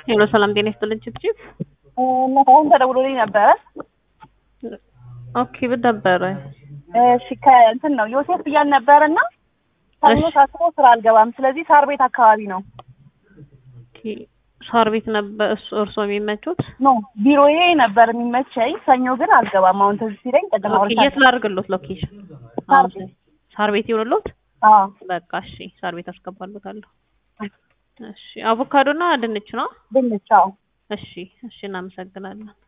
ሄሎ ሰላም ጤና ይስጥልኝ ችብችብ አሁን ተደውሎልኝ ነበረ። ኦኬ ምን ነበረ? እሺ ከእንትን ነው ዮሴፍ ብያን ነበር እና ሰኞ እሺ። ሳስቦ ስራ አልገባም። ስለዚህ ሳር ቤት አካባቢ ነው ኦኬ ሳር ቤት ነበር እሱ እርሶ የሚመቹት? ኖ ቢሮዬ ነበር የሚመቸኝ። ሰኞ ግን አልገባም። አሁን ትዝ ሲለኝ ቅድም ኦኬ የት አውርቻለሁ። ላድርግሎት ሎኬሽን? ሳር አሁን ቤት። ሳር ቤት ይሆንሎት? አዎ በቃ እሺ ሳር ቤት አስገባሎታለሁ። እሺ አቮካዶና ድንች ነው? ድንች። አዎ እሺ እሺ እናመሰግናለን።